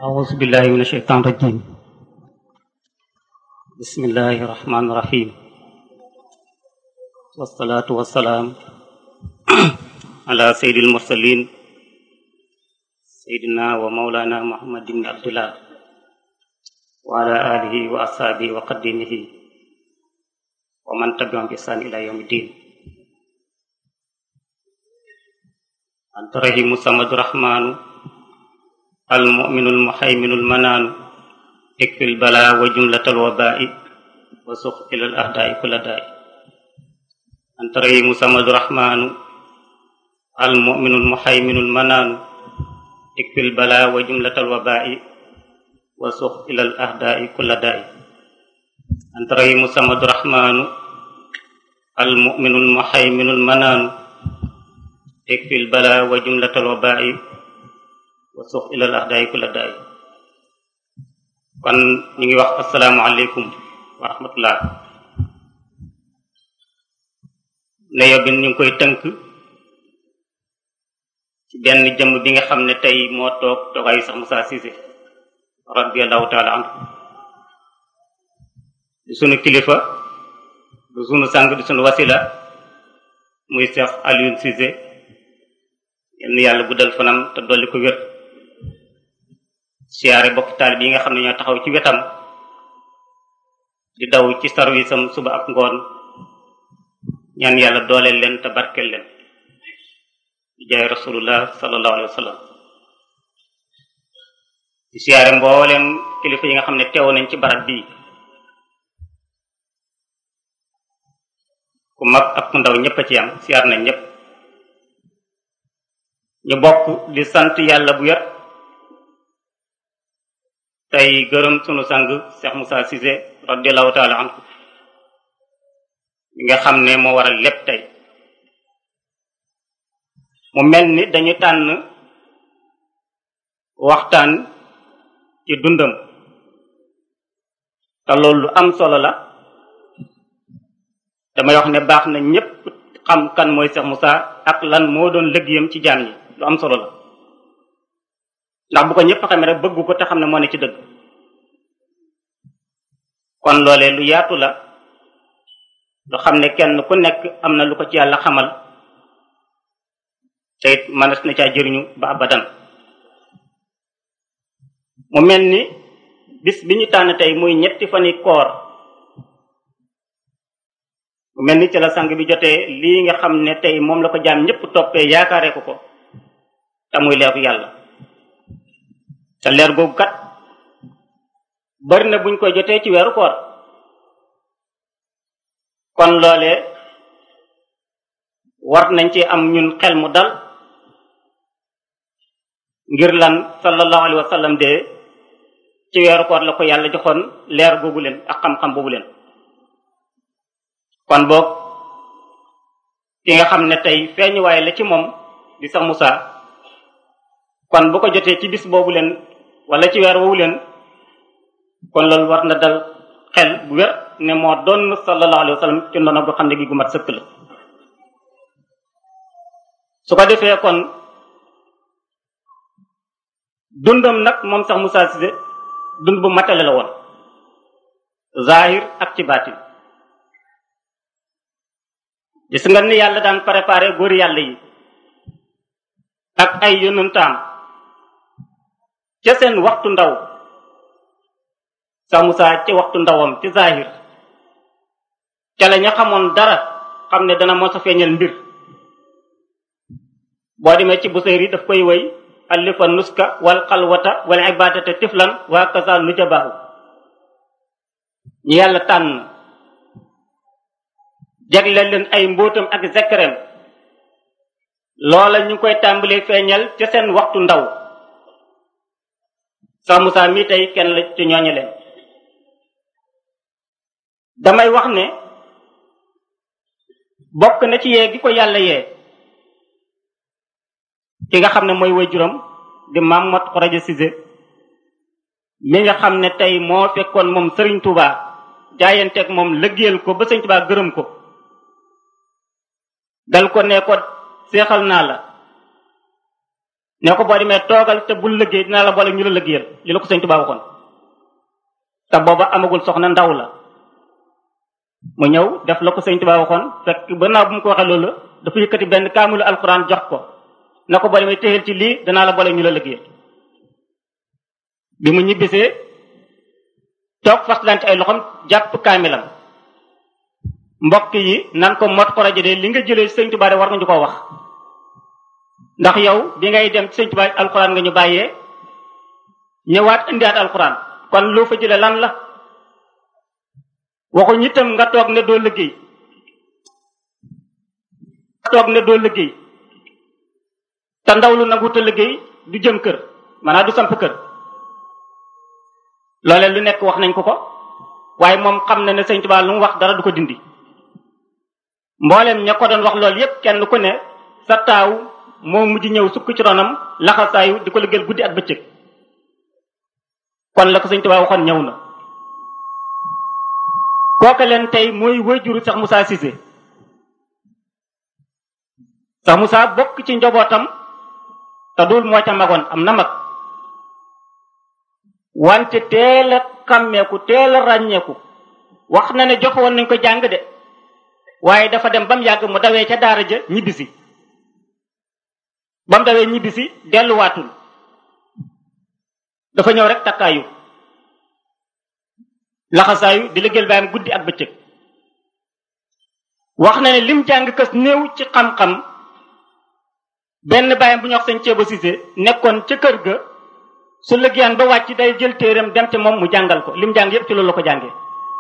أعوذ بالله من الشيطان الرجيم بسم الله الرحمن الرحيم والصلاة والسلام على سيد المرسلين سيدنا ومولانا محمد بن عبد الله وعلى آله وأصحابه وقديمه ومن تبعهم بإحسان إلى يوم الدين أنت رحيم الصمد الرحمن المؤمن المحيمن المنان اكفي البلاء وجملة الوباء وسخ إلى الأهداء كل داء أنت رحيم الصمد الرحمن المؤمن المحيمن المنان اكفي البلاء وجملة الوباء وسخ إلى الأهداء كل داء أنت رحيم الصمد الرحمن المؤمن المحيمن المنان اكفي البلاء وجملة الوباء wa suux ilal ahdaay kulla daay kon ñu ngi wax asalaamualeykum wa rahmatullah ne bi ñu ngi koy tënk ci benn jëmm bi nga xam ne tey moo toog toogaayu sax Moussa Cissé radiallahu taala anhu di sunu kilifa du sunu sang di sunu wasila muy Cheikh Alioune Cissé yenn yàlla guddal fanam te dolli ko wér siyaare bokk taalib yi nga xam ne ñoo taxaw ci wetam di daw ci service am suba ak ngoon ñaan yàlla dooleel leen te barkeel leen di jaay rasulullah sallallahu alayhi wa sallam di siyaare mbooleem kilifa yi nga xam ne teew nañ ci barab bii ku mag ak ku ndaw ñëpp a ci am siyaar nañ ñëpp ñu bokk di sant yàlla bu yar tey gërëm sunu sang Cheikh Moussa Cissé radiallahu taala anhu mi nga xam ne moo waral lépp tey mu mel ni dañu tànn waxtaan ci dundam te loolu lu am solo la damay wax ne baax na ñépp xam kan mooy Cheikh Moussa ak lan moo doon liggéeyam ci jaam yi lu am solo la ndax bu ko ñëpp xamee rek bëgg ko te xam ne moo ne ci dëgg kon loolee lu yaatu la lu xam ne kenn ku nekk am na lu ko ci yàlla xamal te it mënees na caa jëriñu ba abadan mu mel ni bis bi ñu tànn tey muy ñetti fani koor mu mel ni ci la sang bi jotee lii nga xam ne tey moom la ko jaam ñëpp toppee yaakaare ko ko te muy leeru yàlla te leer googu kat bari na buñ koy jotee ci weeru koor kon loolee war nañ ci am ñun xel mu dal ngir lan sallallahu alayhi wa sallam de ci weeru koor la ko yàlla joxoon leer googu leen ak xam-xam boobu leen kon boog ki nga xam ne tey feeñuwaay la ci moom di sax Moussa kon bu ko jotee ci bis boobu leen wala ci weer woowu leen kon loolu war na dal xel bu wér ne moo doon sallallahu alayhi wa sallam ci ndono goo xam ne gi gu mat sëkk la su ko defee kon dundam nag moom sax Moussa Cissé dund bu matale la woon zahir ak ci baatin gis nga ni yàlla daan préparé góor yàlla yi ak ay yonantaam ca seen waxtu ndaw sa Musaa ci waxtu ndawam ci zahir ca la ña xamoon dara xam ne dana mos a feeñal mbir boo demee ci Busayri daf koy woy allifa nuska wal xalwata wal ibadata tiflan waa kasa nujabaahu ñu yàlla tànn jagleel leen ay mbóotam ak zekkareem loola ñu koy tàmbalee feeñal ca seen waxtu ndaw sax Musaa mii tey kenn la ci ñooñu leen damay wax ne bokk na ci yee gi ko yàlla yee ki nga xam ne mooy waajuram di Mamat Khourédia Cissé mi nga xam ne tey moo fekkoon moom Serigne Touba jaayanteeg moom lëggéeyal ko ba Serigne Touba gërëm ko dal ko ne ko seexal naa la ne ko boo demee toogal te bul liggéey dinaa la boole ñu la liggéeyal li la ko sëñ Tuubaa waxoon te booba amagul soxna ndaw la mu ñëw def la ko sëñ Tuubaa waxoon fekk ba naa bu mu ko waxee loolu dafa yëkkati benn kaamilu alxuraan jox ko na ko boo demee téyel ci lii danaa la boole ñu la liggéeyal bi mu ñibbisee toog faslante ay loxom jàpp kaamilam mbokk yi nan ko mot ko rajo de li nga jëlee sëñ Tuubaa de war nga ñu ko wax ndax yow bi ngay dem sëñ Tuubaa alxuraan nga ñu bàyyee ñëwaat indiwaat alxuraan kon loo fa jëlee lan la waxu ñittam nga toog ne doo liggéey toog ne doo liggéey te ndaw lu nanguta liggéey du jëm kër maanaam du samp kër loole lu nekk wax nañ ko ko waaye moom xam na ne sëñ Tuubaa lu mu wax dara du ko dindi mboolem ña ko doon wax loolu yépp kenn ku ne sa taaw moo mujj ñëw sukk ci ronam laxasaayu di ko liggéeyal guddi ak bëccëg kon la ko sëñ Tuubaa waxoon ñëw na kooka leen tey mooy wayjuru sax Moussa Cissé sax Moussa bokk ci njabootam te dul moo ca magoon am na mag wante teel a xàmmeeku teel a ràññeeku wax na ne joxe woon nañ ko jàng de waaye dafa dem ba mu yàgg mu dawee ca daara ja ñibbisi ba mu dawee ñibbisi delluwaatul dafa ñëw rek takkaayu laxasaayu di liggéeyal baayam guddi ak bëccëg wax na ne lim jàng kës néew ci xam-xam benn baayam bu ñu wax sëñ Ceeba Sise nekkoon ca kër ga su liggéeyaan ba wàcc day jël téeram dem te moom mu jàngal ko lim jàng yépp ci loolu la ko jàngee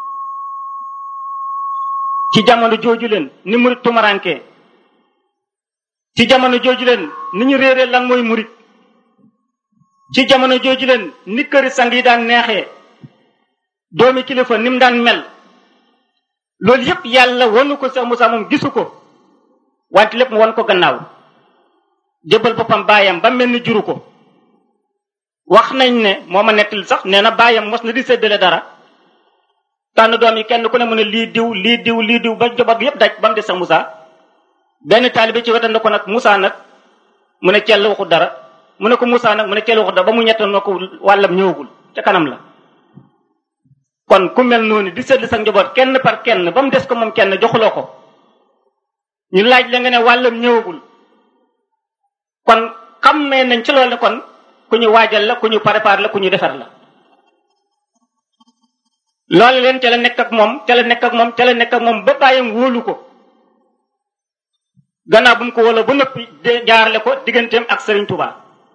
ci jamono jooju leen ni murit tumarankee ci jamono jooju leen ni ñu réeree lan mooy murit ci jamono jooju leen ni këri sang yi daan neexee doomi kilifa ni mu daan mel loolu yépp yàlla wonu ko Cheikh Moussa moom gisu ko wante lépp mu won ko gannaaw jëbal boppam baayam ba mel ni juru ko wax nañ ne moo ma nettali sax nee na baayam mos na di séddale dara tànn doom yi kenn ku ne mu ne lii diw lii diw lii diw ba njaboot gi yépp daj ba mu des Cheikh Moussa benn taalibe ci wetam ne ko nag Moussa nag mu ne cell waxu dara mu ne ko Moussa nag mu ne cell waxu dara ba mu ñettal na ko wàllam ñëwagul ca kanam la kon ku mel noonu di seetlu sa njaboot kenn par kenn ba mu des ko moom kenn joxuloo ko ñu laaj la nga ne wàllam ñëwagul kon xammee nañ ci loolu ne kon ku ñu waajal la ku ñu préparé la ku ñu defar la loolu leen ca la nekk ak moom ca la nekk ak moom ca la nekk ak moom ba bàyyam wóolu ko gannaaw bu mu ko wóoloo ba noppi de jaarale ko digganteem ak Serigne Touba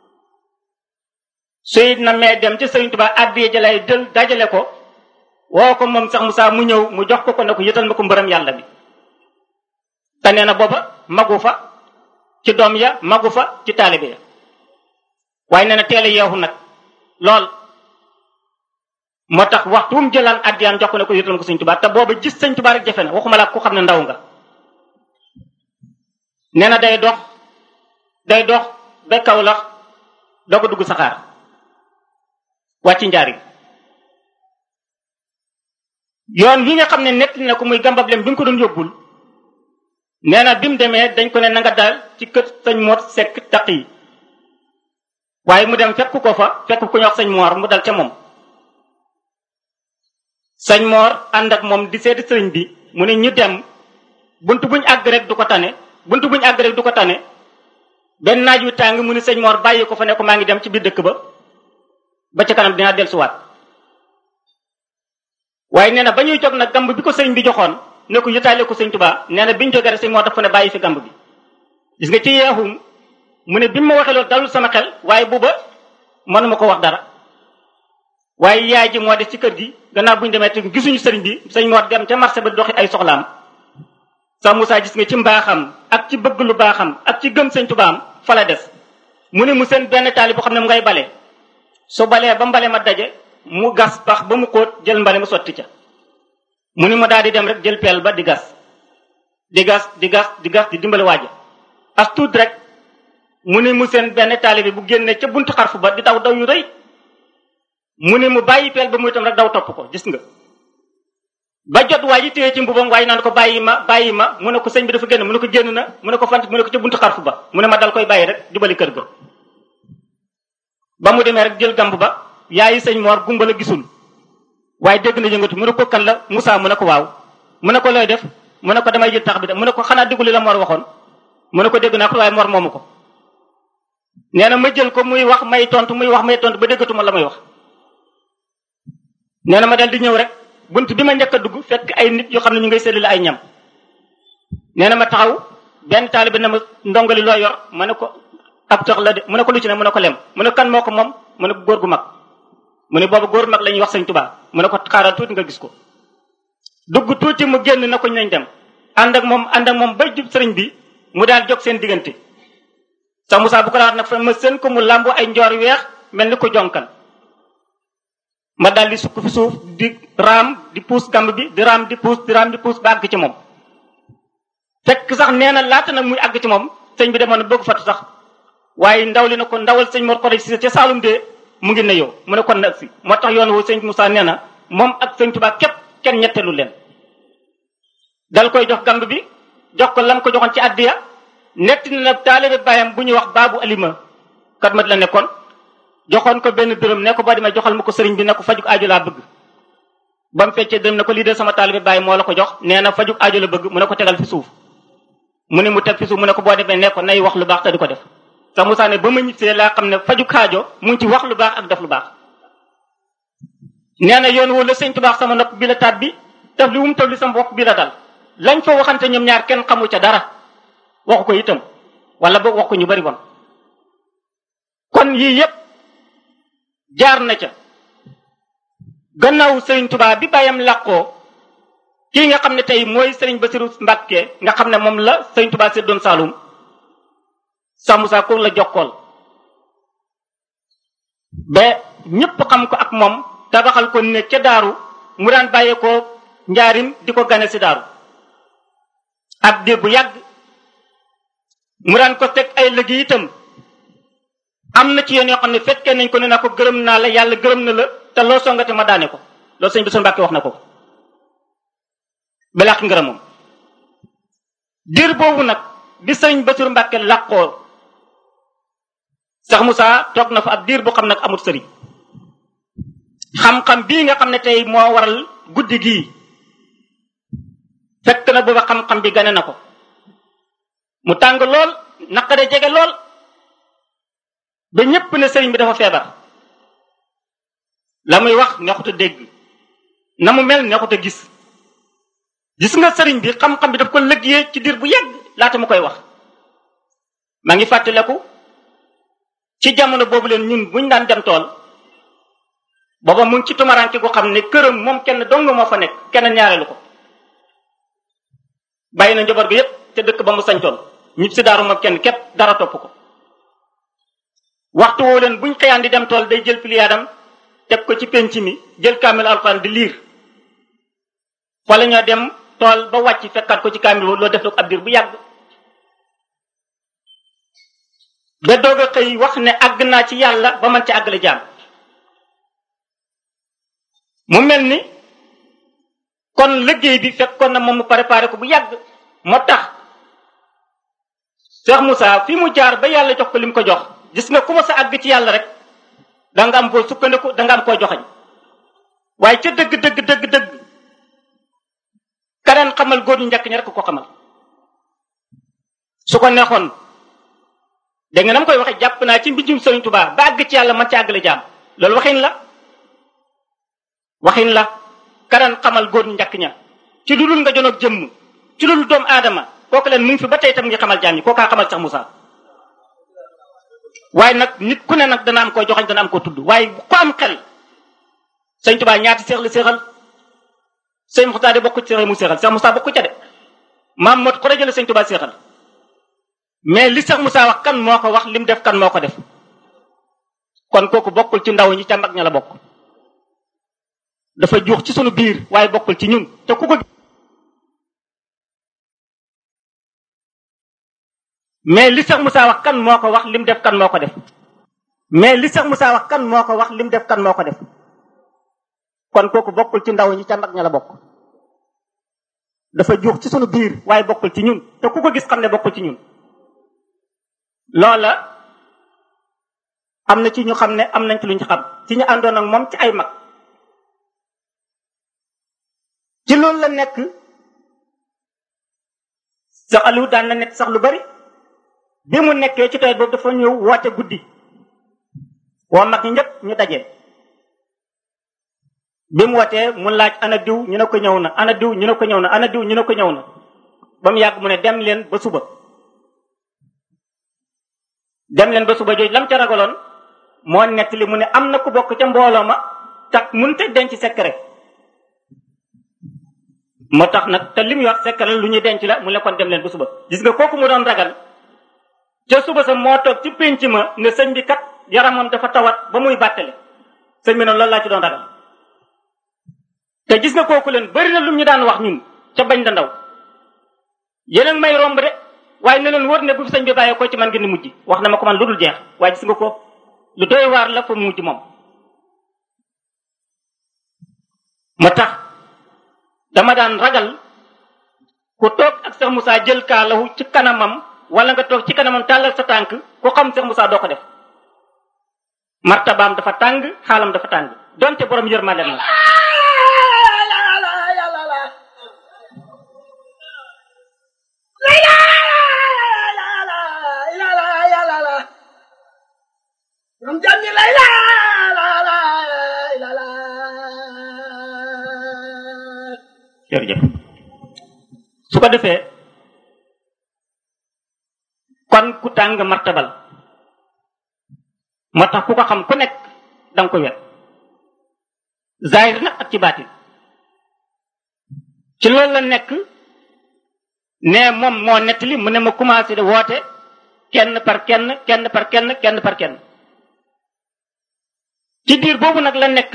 suy na mee dem ci Serigne Touba addiye jalay dël dajale ko woo ko moom sax Moussa mu ñëw mu jox ko ko ne ko yëtal ma ko mbërëm yàlla bi te nee na booba magu fa ci doom ya magu fa ci taalibe ya waaye nee na teel a yeexu nag lool moo tax waxtu mu jëlaan addiyaan jox ko ne ko yëtal ma ko sëñ Tuubaa te booba gis sëñ Tuubaa rek jafe na waxuma la ku xam ne ndaw nga nee na day dox day dox ba kaw la doo ko dugg saxaar wàcc njaari yoon wi nga xam ne nett na ko muy gambab lem bi nga ko doon yóbbul nee na bi mu demee dañ ko ne na nga daal ci kër sëñ Mor Sekk taq yi waaye mu dem fekk ko fa fekk ku ñu wax sëñ Mor mu dal ca moom sëñ Mor ànd ak moom di seeti sëriñ bi mu ne ñu dem bunt buñ àgg rek du ko tane bunt buñ àgg rek du ko tane benn naaj wi tàng mu ne sëñ Mor bàyyi ko fa ne ko maa ngi dem ci biir dëkk ba ba ca kanam dinaa dellusiwaat waaye nee na ba ñuy jóg nag gamb bi ko sëriñ bi joxoon ne ko yëtaale ko sëñ Tuubaa nee na bi ñu jógee rek sëñ Mor dafa ne bàyyi fi gamb bi gis nga ci yeexum mu ne bi ma waxee loolu dalul sama xel waaye buuba mënuma ko wax dara waaye yaay ji moo des ci kër gi gannaaw bu ñu demee te gisuñu sëriñ bi sëñ Mor dem ca marché ba doxi ay soxlaam sax Moussa gis nga ci mbaaxam ak ci bëgg lu baaxam ak ci gëm sëñ Tubaam fa la des mu ne mu seen benn taali boo xam ne mu ngay bale su balee ba mbale ma daje mu gas pax ba mu xóot jël mbale ma sotti ca mu ni ma daal di dem rek jël peel ba di gas di gas di gas di gas di dimbali waaja as tuut rek mu ni mu seen benn taali bi bu génnee ca buntu xarfu ba di daw daw yu rëy mu ni mu bàyyi peel ba muy itam rek daw topp ko gis nga ba jot waa ji téye ci mbubam waaye naan ko bàyyi ma bàyyi ma mu ne ko sëñ bi dafa génn mu ne ko génn na mu ne ko fant mu ne ko ca buntu xarfu ba mu ne ma dal koy bàyyi rek jubali kër ga ba mu demee rek jël gamb ba yaayi sëñ Mor gumba la gisul waaye dégg na yëngatu mu ne ko kan la Moussa mu ne ko waaw mu ne ko looy def mu ne ko damay jël tax bi de mu ne ko xanaa déglu la Mor waxoon mu ne ko dégg naa ko waaye Mor moomu ko nee na ma jël ko muy wax may tontu muy wax may tontu ba déggatuma la may wax nee na ma dal di ñëw rek bunt bi ma njëkk a dugg fekk ay nit yoo xam ne ñu ngay séddale ay ñam nee na ma taxaw benn taalibe na ma ndongali loo yor ma ne ko ab tax la de mu ne ko lu ci ne mu ne ko lem mu ne kan moo ko moom mu ne ko góor gu mag mu ne boobu góor mag la ñuy wax sëñ Tuubaa mu ne ko xaaral tuuti nga gis ko dugg tuuti mu génn na ko nañ dem ànd ak moom ànd ak moom ba jub sëriñ bi mu daal jóg seen diggante sa Moussa bu ko daal nag fa ma seen ko mu làmbu ay njoor weex mel ni ko jonkan ma daal di sukk fi suuf di raam di puus gamb bi di raam di puus di raam di puus ba àgg ci moom fekk sax nee na laata nag muy àgg ci moom sëñ bi demoon na bëgg fatu sax waaye ndaw li na ko ndawal sëñ Mor Xodé si ca Saalum de mu ngi ne yow mu ne kon nag si moo tax yoon wu sëñ Moussa nee na moom ak sëñ Tuubaa képp kenn ñettelu leen dal koy jox gamb bi jox ko lam ko joxoon ci addiya netti na taalibe bàyyam bu ñuy wax baabu alima kat mat la nekkoon joxoon ko benn dërëm ne ko boo demee joxal ma ko sëriñ bi ne ko fajuk aajo laa bëgg ba mu feccee dërëm ne ko lii de sama taalibe bàyyi moo la ko jox nee na fajuk aajo la bëgg mu ne ko tegal fi suuf mu ne mu teg fi suuf mu ne ko boo demee ne ko nay wax lu baax te di ko def sax Moussa ne ba ma ñibbisee laa xam ne fajuk aajo mu ngi ci wax lu baax ak def lu baax nee na yoon woo la sëñ tubaax sama nopp bi la taat bi taf li wu mu taf li sama bopp bi la dal lañ fa waxante ñoom ñaar kenn xamu ca dara waxu ko itam wala boog wax ko ñu bari bon kon yii yépp jaar na ca gannaaw sëriñ Tuubaa bi bàyyam làqoo kii nga xam ne tey mooy sëriñ Basiru Mbàkke nga xam ne moom la sëriñ Tuubaa séddoon Saalum Sa Moussa ko la jokkool ba ñépp xam ko ak moom tabaxal ko ne ca daaru mu daan bàyyeekoo njaarim di ko gane si daaru ab diir bu yàgg mu daan ko teg ay liggéey itam am na ci yoon yoo xam ne fekkee nañ ko ne na ko gërëm naa la yàlla gërëm na la te loo songate ma daane ko loolu sëñ bi sunu Mbàkke wax na ko ba làq ngërëm moom diir boobu nag bi sëñ Basiru Mbàkke làqoo sax Moussa toog na fa ab diir boo xam nag amul sëriñ xam-xam bii nga xam ne tey moo waral guddi gii fekk na booba xam-xam bi gane na ko mu tàng lool naqare jege lool ba ñépp ne sëriñ bi dafa feebar la muy wax neexut a dégg na mu mel neexut a gis gis nga sëriñ bi xam-xam bi daf ko liggéeyee ci diir bu yàgg laata mu koy wax maa ngi fàttaleku ci jamono boobu leen ñun buñ daan dem tool booba mu ngi ci tumaranke gu xam ne këram moom kenn dong moo fa nekk kenn ñaareelu ko bàyyi na njaboot gi yépp te dëkk ba mu sañtoon ñib si daaru moom kenn képp dara topp ko waxtu woo leen buñ xëyaan di dem tool day jël piliyaadam teg ko ci penc mi jël kaamil alxuraan di liir fa la ñoo dem tool ba wàcc fekkaat ko ci kaamil loolu def na ko ab diir bu yàgg ba doog a xëy wax ne àgg naa ci yàlla ba man ci àggale jaam mu mel ni kon liggéey bi fekkoon na moom mu préparé ko bu yàgg moo tax Cheikh Moussa fi mu jaar ba yàlla jox ko li mu ko jox gis nga ku ma sa àgg ci yàlla rek da nga am koo sukkandiku da nga am koo joxañ waaye ca dëgg dëgg dëgg dëgg kaneen xamal góor ñu njëkk ña rek ko xamal su ko neexoon da nga nam koy waxe jàpp naa ci mbijum Sëriñ Tuubaa ba àgg ci yàlla man ci àggale jaam loolu waxin la waxin la kaneen xamal góor ñu njëkk ña ci lu dul nga jonoog jëmm ci lu dul doomu aadama kooku leen mu ngi fi ba tey tam ngi xamal jaam ñi kookaa xamal sax Moussa waaye nag nit ku ne nag dana am koo joxañ dana am koo tudd waaye ku am xel sëñ Tuubaa ñaati seex la seexal sëñ Muxtaar de bokku ci seex mu seexal Seex Moussa bokku ca de maam mot ko rajale sëñ Tuubaa seexal mais li Seex Moussa wax kan moo ko wax lim def kan moo ko def kon kooku bokkul ci ndaw ñi ca mag ña la bokk dafa juux ci sunu biir waaye bokkul ci ñun te ku ko mais li Seex Moussa wax kan moo ko wax lim def kan moo ko def mais li Seex Moussa wax kan moo ko wax lim def kan moo ko def kon kooku bokkul ci ndaw ñi ca mag ña la bokk dafa juux ci sunu biir waaye bokkul ci ñun te ku ko gis xam ne bokkul ci ñun loola am na ci ñu xam ne am nañ ci lu ñu xam ci ñu àndoon ak moom ci ay mag ci loolu la nekk sax Aliou daan na nekk sax lu bari bi mu nekkee ci tawet boobu dafa ñëw woote guddi woo mag ñi ñëpp ñu daje bi mu wootee mu laaj ana diw ñu ne ko ñëw na ana diw ñu ne ko ñëw na ana diw ñu ne ko ñëw na ba mu yàgg mu ne dem leen ba suba dem leen ba suba jooju lam ca ragaloon moo nett li mu ne am na ku bokk ca mbooloo ma tax mënut a denc secret moo tax nag te li muy wax secret lu ñuy denc la mu ne kon dem leen ba suba gis nga kooku mu doon ragal ca suba sa moo toog ci pénc ma ne sëñ bi kat yaramam dafa tawat ba muy bàttale sëñ bi noonu loolu laa ci doon ragal te gis nga kooku leen bari na lu ñu daan wax ñun ca bañ da ndaw yeneen may romb de waaye ne leen wër ne bu fi sëñ bi bàyyee ko ci man ngeen di mujj wax na ma ko man lu dul jeex waaye gis nga ko lu doy waar la fa mujj moom ma tax dama daan ragal ku toog ak Cheikh Moussa jël kaalahu ci kanamam wala nga toog ci kanamam tàllal sa tànk ku xam Cheikh Moussa doo ko def martabaam dafa tàng xaalam dafa tàng donte borom yërmande la jërëjëf su ko defee kon ku tàng martabal moo tax ku ko xam ku nekk danga ko wet zahir nag ak ci baatin ci loolu la nekk ne moom moo nettali mu ne ma commencé de woote kenn par kenn kenn par kenn kenn par kenn ci diir boobu nag la nekk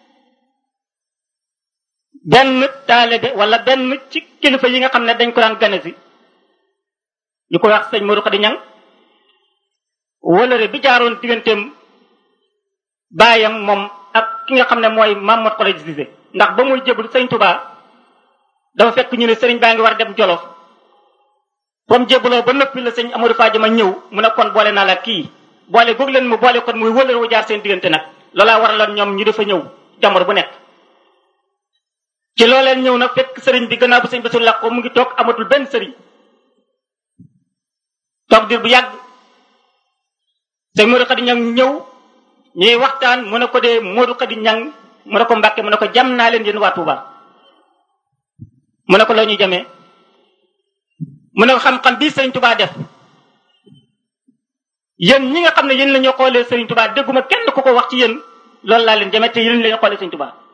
benn taalibe wala benn ci kilifa yi nga xam ne dañ ko daan gane si ñu ko wax sëñ Modou Khady Niang wëlëre bi jaaroon digganteem baayam moom ak ki nga xam ne mooy Mamadou Khady Cissé ndax ba muy jébul sëñ Touba dafa fekk ñu ne sëriñ baa ngi war dem Jolof comme jébuloo ba noppi la sëñ Amadou Fadiama ñëw mu ne kon boole naa la kii boole goog leen mu boole kon muy wëlëre wu jaar seen diggante nag loolaa waraloon ñoom ñu dafa ñëw jamono bu nekk ci looleen ñëw nag fekk sëriñ bi gannaaw bu sëñ Bassirou làqoo mu ngi toog amatul benn sëriñ toog dir bu yàgg sëñ Modou Khady Niang ñëw ñuy waxtaan mu ne ko dee Modou Khady Niang mu ne ko Mbàkke mu ne ko jam naa leen yéen waa Touba mu ne ko loo ñuy jamee mu ne ko xam-xam bii sëriñ Touba def yéen ñi nga xam ne yéen la ñu xoolee sëriñ Touba dégguma kenn ku ko wax ci yéen loolu laa leen jamee te yéen la ñu xoolee sëriñ Touba